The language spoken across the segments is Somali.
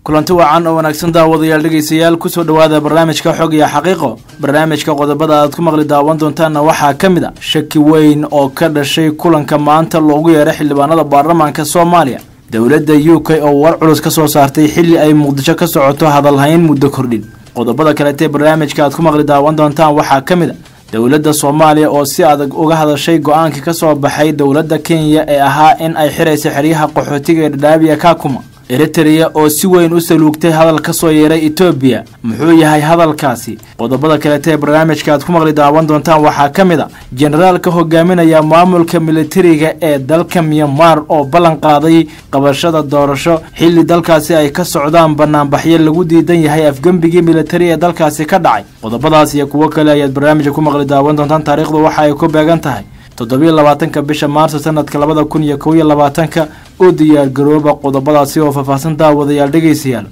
kulanti wacan oo wanaagsan daawadayaal dhegaystayaal kusoo dhowaada barnaamijka xog iyo xaqiiqo barnaamijka qodobada aad ku maqli daawan doontaanna waxaa ka mid a shaki weyn oo ka dhashay kulanka maanta loogu yeeray xildhibaanada baarlamaanka soomaaliya dowladda u k oo war culus ka soo saartay xilli ay muqdisho ka socoto hadalhayn muddo kordhin qodobada kaleetee barnaamijka aad ku maqli daawan doontaan waxaa ka mid a dowladda soomaaliya oo si adag uga hadashay go-aankii ka soo baxay dowladda kenya ee ahaa in ay xirayso xeryaha qaxootiga ee dhadhaabiya kakuma eritereya oo si weyn u saluugtay hadal ka soo yeeray etoobiya muxuu yahay hadalkaasi qodobada kaleeta ee barnaamijka aad ku maqli daawan doontaan waxaa ka mid a generaalka hogaaminaya maamulka militariga ee dalka myanmar oo ballan qaaday qabashada doorasho xilli dalkaasi ay ka socdaan banaanbaxyo lagu diidan yahay afgembigii militari ee dalkaasi ka dhacay qodobadaas iyo kuwo kale ayaad barnaamijka ku maqli daawan doontaan taariikhdu waxa ay ku beegan tahay toddobiyo labaatanka bisha maarso sanadka labada kun iyo kow iyo labaatanka u diyaar garooba qodobadaasi oo faahfaahsan daawadayaal dhegaystayaal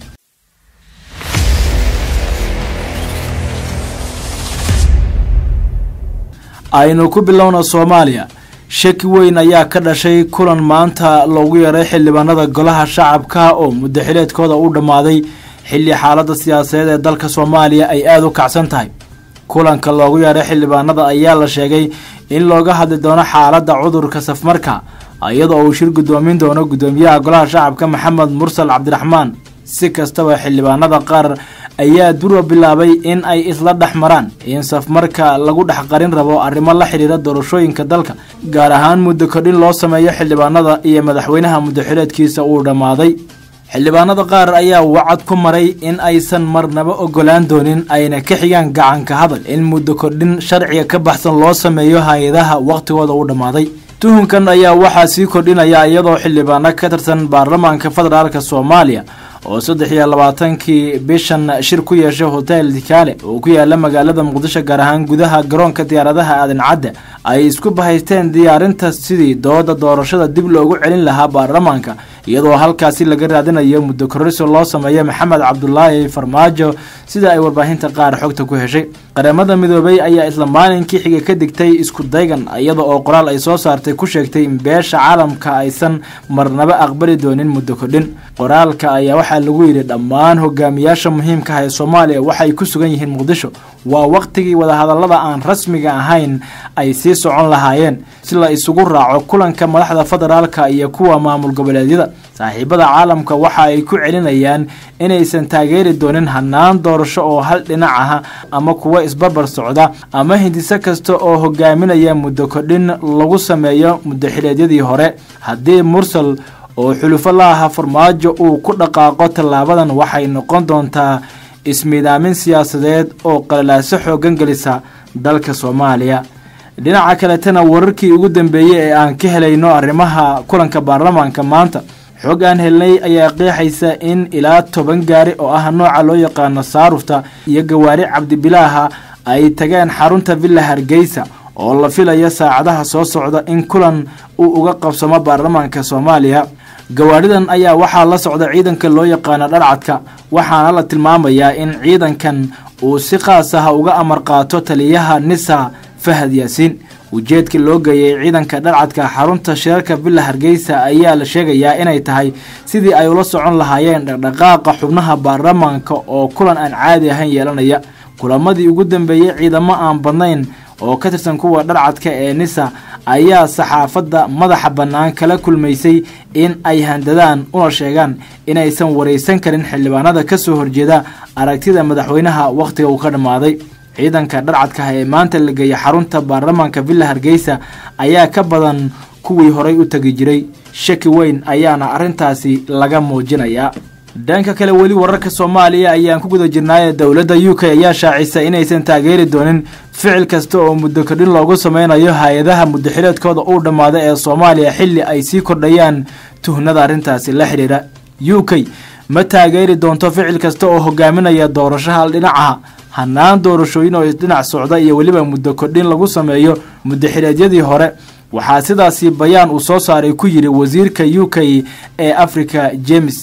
aynu ku bilowna soomaaliya shaki weyn ayaa ka dhashay kulan maanta loogu yeeray xildhibaanada golaha shacabka oo muddaxileedkooda u dhammaaday xilli xaaladda siyaasadeed ee dalka soomaaliya ay aada u kacsan tahay kulanka loogu yeeray xildhibaanada ayaa la sheegay in looga hadli doono xaaladda cudurka safmarka iyadoo uu shir guddoomin doono guddoomiyaha golaha shacabka maxamed mursal cabdiraxmaan si kastaba xildhibaanada qaar ayaa dura bilaabay in ay isla dhex maraan in safmarka lagu dhex qarin rabo arrimo la xidhiira doorashooyinka dalka gaar ahaan muddo kordhin loo sameeyo xildhibaanada iyo madaxweynaha muddaxileedkiisa uu dhammaaday xildhibaanada qaar ayaa wacad ku maray in aysan marnaba ogolaan doonin ayna ka xigaan gacanka hadal in muddo kordhin sharciga ka baxsan loo sameeyo hay-adaha wakhtigooda u dhammaaday tuhunkan ayaa waxaa sii kordhinaya iyadoo xildhibaano ka tirsan baarlamaanka federaalk soomaaliya oo saddex iyo labaatankii bishan shir ku yeeshay hotel dikaale oo ku yaala magaalada muqdisho gaar ahaan gudaha garoonka diyaaradaha aadan cadde ay isku bahaysteen diyaarinta sidii dooda doorashada dib loogu celin lahaa baarlamaanka iyadoo halkaasi laga raadinayo muddo korriso loo sameeyo maxamed cabdulaahi farmaajo sida ay warbaahinta qaar xogta ku heshay qaramada midoobay ayaa isla maalinkii xiga ka digtay isku daygan iyada oo qoraal ay soo saartay ku sheegtay in beesha caalamka aysan marnaba aqbali doonin muddo kordhin qoraalka ayaa waxaa lagu yidhi dhammaan hogaamiyaasha muhiimka ah ee soomaaliya waxay ku sugan yihiin muqdisho waa wakhtigii wadahadallada aan rasmiga ahayn ay sii socon lahaayeen si la isugu raaco kulanka madaxda federaalka iyo kuwa maamul goboleedyada saaxiibada caalamka waxa ay ku celinayaan inaysan taageeri doonin hanaan doorasho oo hal dhinac ah ama kuwo isbarbar socda ama hindiso kasta oo hogaaminaya muddo kordhin lagu sameeyo muddaxileedyadii hore haddii mursal oo xulufo la aha farmaajo uu ku dhaqaaqo tallaabadan waxay noqon doontaa ismiidaamin siyaasadeed oo qalalaaso xoogan gelisa dalka soomaaliya dhinaca kaletana wararkii ugu dambeeyey ee aan ka helayno arrimaha kulanka baarlamaanka maanta xog aan helnay ayaa qeexaysa in ilaa toban gaari oo ah nooca loo yaqaano saarufta iyo gawaari cabdibilaaha ay tageen xarunta villa hargeysa oo la filayo saacadaha soo socda in kulan uu uga qabsamo baarlamaanka soomaaliya gawaadhidan ayaa waxaa la socda ciidanka loo yaqaano dharcadka waxaana la tilmaamayaa in ciidankan uu si qaas ah uga amar qaato taliyaha nisa fahad yaasiin ujeedka loo geeyay ciidanka dharcadka xarunta shirarka villa hargeysa ayaa la sheegayaa inay tahay sidii ay ula socon lahaayeen dhaqdhaqaaqa xubnaha baarlamaanka oo kulan aan caadi ahayn yeelanaya kulamadii ugu dambeeyey ciidamo aan badnayn oo ka tirsan kuwa dharcadka ee nisa ayaa saxaafadda madaxa bannaan kala kulmaysay in ay handadaan una sheegaan inaysan waraysan karin xildhibaanada ka soo horjeeda aragtida madaxweynaha wakhtiga uu ka dhammaaday ciidanka dharcadkaah ee maanta la geeyay xarunta baarlamaanka villa hargeysa ayaa ka badan kuwii horay u tegi jiray shaki weyn ayaana arrintaasi laga muujinayaa dhanka kale weli wararka soomaaliya ayaan ku guda jirnaaye dowladda u k ayaa shaacisa inaysan taageeri doonin ficil kasta oo muddo kordhin loogu sameynayo hay-adaha muddaxileedkooda uu dhammaaday ee soomaaliya xilli ay sii kordhayaan tuhnada arrintaasi la xidhiira u k ma taageeri doonto ficil kasta oo hogaaminaya doorasho hal dhinacaha hanaan doorashooyin oo isdhinac socda iyo weliba muddo kordhin lagu sameeyo muddaxileedyadii hore waxaa sidaasi bayaan uu soo saaray ku yidhi wasiirka u k ee africa james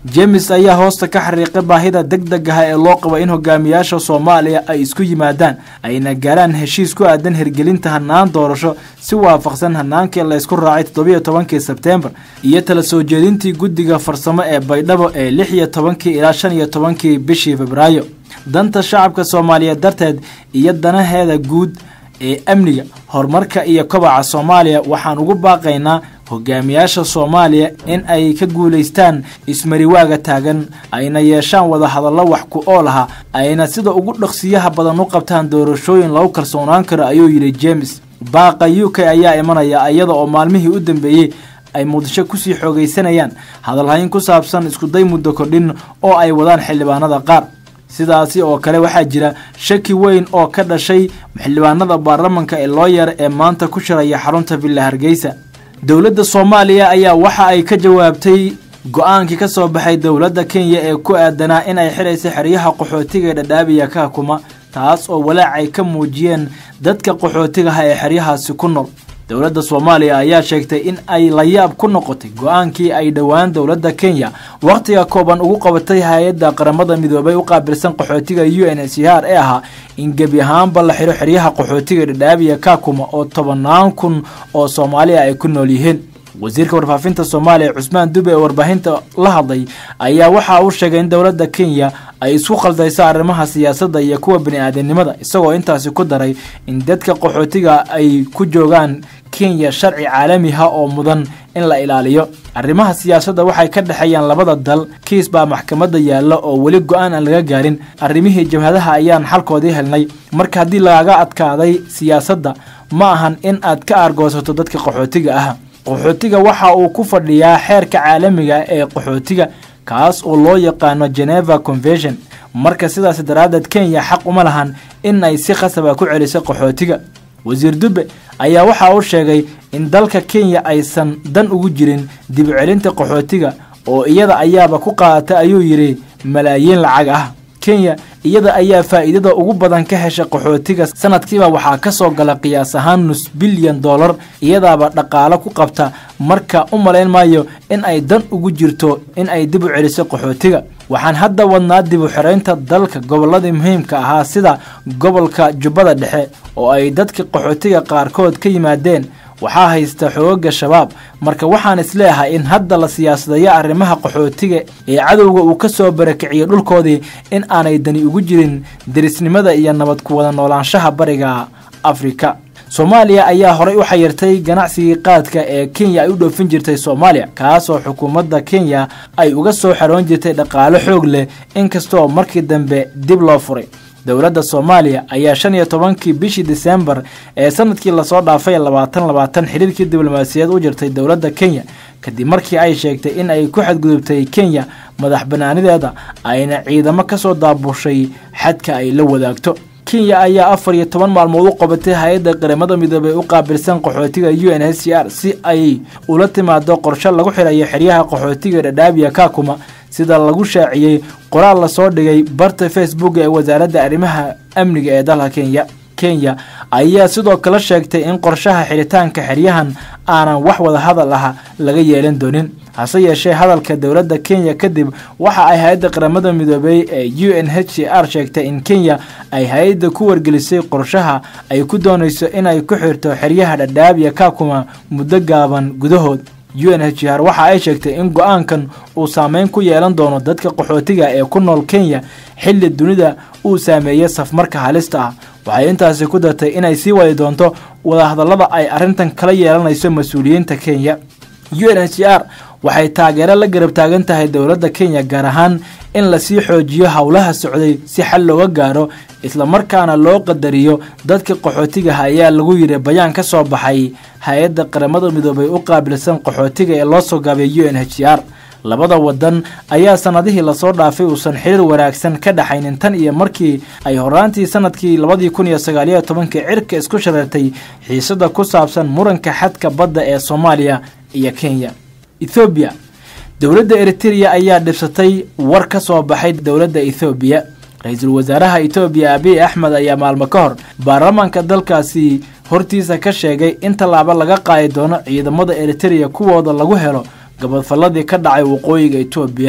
jemes ayaa hoosta ka xariiqay baahida deg deg ah ee loo qabo in hogaamiyaasha soomaaliya ay isku yimaadaan ayna gaaraan heshiis ku aadan hirgelinta hanaan doorasho si waafaqsan hanaankii laysku raacay toddobiyo tobankii sebteembar iyo tala soo jeedintii guddiga farsamo ee baydhabo ee lix iyo tobankii ilaa shan iyo tobankii bishii febraayo danta shacabka soomaaliyeed darteed iyo danaheeda guud ee amniga horumarka iyo kobaca soomaaliya waxaan ugu baaqaynaa hogaamiyaasha soomaaliya in ay ka guulaystaan ismariwaaga taagan ayna yeeshaan wada hadallo wax ku ool aha ayna sida ugu dhaqsiyaha badan u qabtaan doorashooyin lagu kalsoonaan karo ayuu yidhi james baaqa u k ayaa imanaya iyada oo maalmihii u dambeeyey ay muqdisho kusii xoogaysanayaan hadalhayn ku saabsan iskuday muddo kordhin oo ay wadaan xildhibaanada qaar sidaasi oo kale waxaa jira shaki weyn oo ka dhashay xildhibaanada baarlamanka ee loo yar ee maanta ku shiraya xarunta villa hargeysa dowladda soomaaliya ayaa waxa ay ka jawaabtay go-aankii ka soo baxay dowladda kenya ee ku aadanaa in ay xidhaysa xeryaha qaxootiga ee dhadhaabiya ka hukuma taas oo walaac ay ka muujiyeen dadka qaxootigaha ee xeryahaasi ku nool dowladda soomaaliya ayaa sheegtay in ay layaab ku noqotay go-aankii ay dhowaan dowladda kenya wakhtiga kooban ugu qabatay hay-adda qaramada midoobay u qaabilsan qaxootiga u n h r ee ahaa in gebi ahaanba la xidho xeryaha qaxootiga dhadhaabiya kaakuma oo tobannaan kun oo soomaaliya ay ku nool yihiin wasiirka warfaafinta soomaaliya cusmaan dube ee warbaahinta la hadlay ayaa waxa uu sheegay in dowladda kenya ay isku khaldayso arrimaha siyaasadda iyo kuwa bani-aadanimada isagoo intaasi ku daray in dadka qaxootiga ay ku joogaan kenya sharci caalamiha oo mudan in la ilaaliyo arrimaha siyaasadda waxay ka dhexeeyaan labada dal kiis baa maxkamadda yaalla oo weli go-aan aan laga gaarin arrimihii jabhadaha ayaan xalkoodii helnay marka haddii lagaga adkaaday siyaasadda ma ahan in aad ka aargoosato dadka qaxootiga ah qaxootiga waxa uu ku fadhiyaa xeerka caalamiga ee qaxootiga kaas oo loo yaqaano geneva convention marka sidaas daraaddeed kenya xaq uma lahan in ay si khasaba ku celiso qaxootiga wasiir dube ayaa waxa uu sheegay in dalka kenya aysan dan ugu jirin dib u celinta qaxootiga oo iyada ayaaba ku qaadata ayuu yidhi malaayiin lacag ah kenya iyada ayaa faa'iidada ugu badan ka hesha qaxootiga sanadkiiba waxaa ka soo gala qiyaas ahaan nus bilyan dollar iyadaaba dhaqaalo ku qabta marka u malayn maayo in ay dan ugu jirto in ay dib u celiso qaxootiga waxaan hadda wadnaa dib u xiraynta dalka gobolladii muhiimka ahaa sida gobolka jubbada dhexe oo ay dadka qaxootiga qaarkood ka yimaadeen waxaa haysta xoogaga shabaab marka waxaan isleeyahay in hadda la siyaasadayo arrimaha qaxootiga ee cadowga uu ka soo barakiciyo dhulkoodii in aanay dani ugu jirin derisnimada iyo nabad ku wada noolaanshaha bariga afrika soomaaliya ayaa horey u xayirtay ganacsigii qaadka ee kenya ay u dhoofin jirtay soomaaliya kaasoo xukuumadda kenya ay uga soo xaroon jirtay dhaqaalo xoog leh inkastoo markii dambe dib loo furay dowladda soomaaliya ayaa shan iyo tobankii bishii disembar ee sanadkii lasoo dhaafay labaatan labaatan xiriirkii diblomaasiyaed u jirtay dowladda kenya kadib markii ay sheegtay in ay ku xadgudubtay kenya madax banaanideeda ayna ciidamo kasoo daabushay xadka ay la wadaagto kenya ayaa afar iyo toban maalmood u qabatay hay-adda qaramada midoobey u qaabilsan qaxootiga u n h c r si ay ula timaado qorshe lagu xirayo xeryaha qaxootiga dhadhaabiya kaakuma sida lagu shaaciyey qoraal lasoo dhigay barta facebook ee wasaaradda arrimaha amniga ee dalka kenya kenya ayaa sidoo kale sheegtay in qorshaha xiritaanka xeryahan aanan wax wada hadal ah laga yeelan doonin hase yeeshee hadalka dowladda kenya kadib waxa ay hay-adda qaramada midoobey ee u n h c r sheegtay in kenya ay hay-adda ku wargelisay qorshaha ay ku doonayso inay ku xirto xeryaha dhadhaabiya kaakuma muddo gaaban gudahood u n h r waxa ay sheegtay in go-aankan uu saameyn ku yeelan doono dadka qaxootiga ee ku nool kenya xilli dunida uu saameeyey safmarka halista ah waxay intaasi ku dartay inay sii wadi doonto wadahadallada ay arrintan kala yeelanayso mas-uuliyiinta kenya u n h r waxay taageero la garab taagan tahay dowladda kenya gaar ahaan in lasii xoojiyo howlaha socday si xal looga gaaro islamarkaana loo qadariyo dadka qaxootigaha ayaa lagu yidhi bayaan ka soo baxay hay-adda qaramada midoobay u qaabilsan qaxootiga ee loo soo gaabay u n h r labada wadan ayaa sanadihii lasoo dhaafay uusan xiriir wanaagsan ka dhaxaynin tan iyo markii ay horaantii sanadkii labadii kun iyo sagaaliyo tobankii cirka isku shareertay xiisada ku saabsan muranka xadka badda ee soomaaliya iyo kenya ethoobiya dowladda eritereya ayaa dhibsatay war ka soo baxay dowladda ethoobiya ra-iisul wasaaraha etoobiya abiy axmed ayaa maalmo ka hor baarlamaanka dalkaasi hortiisa ka sheegay in tallaabo laga qaadi doono ciidamada eritereya kuwooda lagu helo gabadfalladii ka dhacay waqooyiga etoobiya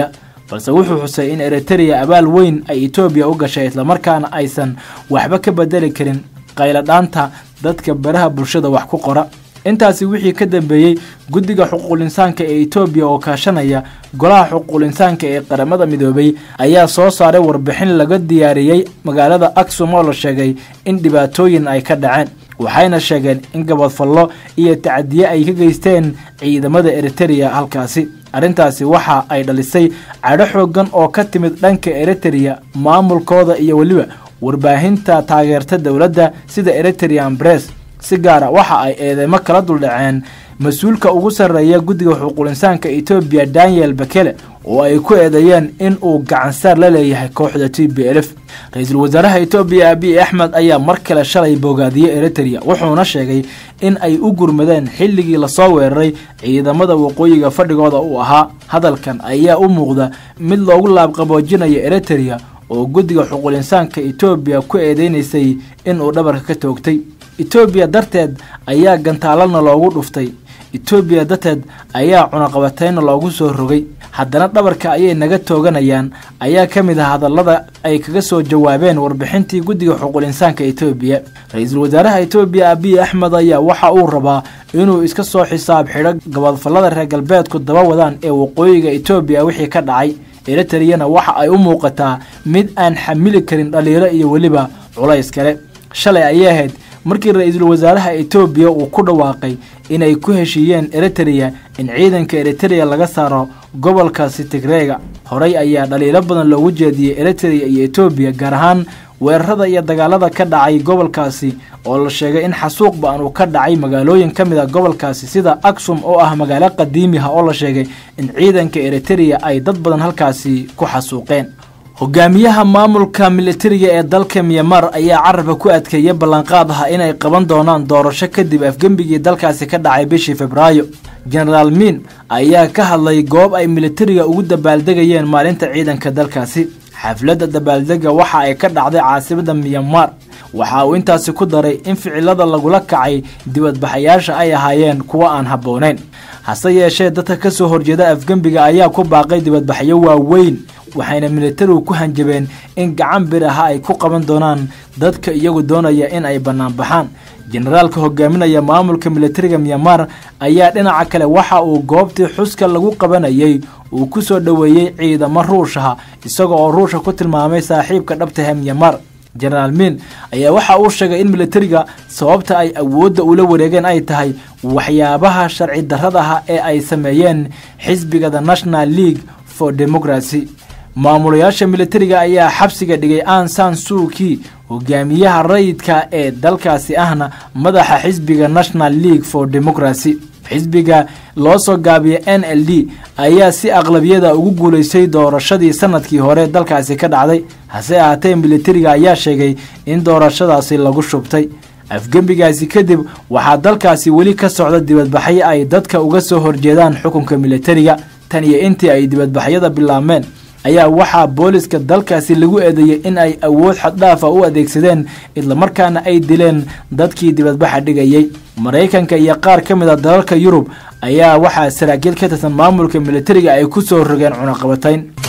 balse wuxuu xusay in eritereya abaal weyn ay etoobiya u gashay islamarkaana aysan waxba ka bedeli karin qayladhaanta dadka baraha bulshada wax ku qora intaasi wixii ka dambeeyey guddiga xuquuqul insaanka ee etoobiya oo kaashanaya golaha xuquuqul insaanka ee qaramada midoobay ayaa soo saaray warbixin laga diyaariyey magaalada aksum oo la sheegay in dhibaatooyin ay ka dhaceen waxayna sheegeen in gabadfallo iyo tacadiye ay ka geysteen ciidamada eritereya halkaasi arrintaasi waxa ay dhalisay cadho xoogan oo ka timid dhanka eritereya maamulkooda iyo weliba warbaahinta taageerta dowladda sida eriterean bress si gaara waxa ay eedeymo kala duldhaceen mas-uulka ugu sarreeya guddiga xuquuqul insaanka etoobiya daniel bekele oo ay ku eedeeyeen in uu gacansaar la leeyahay kooxda t b lf ra-iisul wasaaraha etoobiya abiy axmed ayaa mar kale shalay bogaadiyey eritereya wuxuuna sheegay in ay u gurmadeen xilligii lasoo weeraray ciidamada waqooyiga fadhigooda uu ahaa hadalkan ayaa u muuqda mid loogu laabqaboojinayo eritereya oo guddiga xuquuqul insaanka etoobiya ku eedeynaysay inuu dhabarka ka toogtay etoobiya darteed ayaa gantaalana loogu dhuftay etoobiya darteed ayaa cunaqabatayna loogu soo rogay haddana dhabarka ayay naga tooganayaan ayaa ka mid ah hadallada ay kaga soo jawaabeen warbixintii guddiga xuquuqul insaanka etoobiya ra-iisul wasaaraha etoobiya abiy axmed ayaa waxa uu rabaa inuu iska soo xisaab xidho gabadfallada reer galbeedku daba wadaan ee waqooyiga etoobiya wixii ka dhacay eritareyana waxa ay u muuqataa mid aan xamili karin dhaliilo iyo weliba culays kale shalay ayay ahayd markii ra-iisul wasaaraha etoobiya uu ku dhawaaqay inay ku heshiiyeen eritereya in ciidanka eritereya laga saaro gobolkaasi tigreega horey ayaa dhaliilo badan loogu jeediyey eritereya iyo etoobiya gaar ahaan weerarada iyo dagaalada ka dhacay gobolkaasi oo la sheegay in xasuuq ba-an uu ka dhacay magaalooyin ka mid a gobolkaasi sida aksum oo ah magaalo qadiimiha oo la sheegay in ciidanka eritereya ay dad badan halkaasi ku xasuuqeen hogaamiyaha maamulka militariga ee dalka myanmar ayaa carabka ku adkeeyay ballanqaad ah inay qaban doonaan doorasho kadib afgembigii dalkaasi ka dhacay bishii febraayo genaraal miin ayaa ka hadlay goob ay militariga ugu dabaaldegayeen maalinta ciidanka dalkaasi xafladda dabaaldega waxa ay ka dhacday caasimada myanmar waxa uu intaasi ku daray in ficilada lagula kacay dibadbaxayaasha ay ahaayeen kuwo aan habbooneyn hase yeeshee dadka ka soo horjeeda afgembiga ayaa ku baaqay dibadbaxyo waaweyn waxayna militarigu ku hanjabeen in gacan bir aha ay ku qaban doonaan dadka iyagu doonaya in ay bannaan baxaan generaalka hogaaminaya maamulka militariga myanmar ayaa dhinaca kale waxa uu goobtii xuska lagu qabanayay uu ku soo dhoweeyey ciidamo ruushaha isaga oo ruusha ku tilmaamay saaxiibka dhabtahe myanmar genaraal miin ayaa waxa uu sheegay in militariga sababta ay awoodda ula wareegeen ay tahay waxyaabaha sharci darradaha ee ay sameeyeen xisbiga the national league for democracy maamulayaasha militariga ayaa xabsiga dhigay ansan suuki hogaamiyaha rayidka ee dalkaasi ahna madaxa xisbiga national league for democracy xisbiga loo soo gaabiya n l d ayaa si aqlabiyada ugu guulaystay doorashadii sanadkii hore dalkaasi ka dhacday hase ahaatee militariga ayaa sheegay in doorashadaasi lagu shubtay afgembigaasi kadib waxaa dalkaasi weli ka socda dibadbaxyo ay dadka uga soo horjeedaan xukunka militariga tan iyo intii ay dibadbaxyada bilaabmeen ayaa waxaa booliska dalkaasi lagu eedeeyey in ay awood xaddhaafa u adeegsadeen islamarkaana ay dileen dadkii dibadbaxa dhigayey maraykanka iyo qaar ka mid a dalalka yurub ayaa waxaa saraakiil ka tirsan maamulka militariga ay ku soo rogeen cunaqabatayn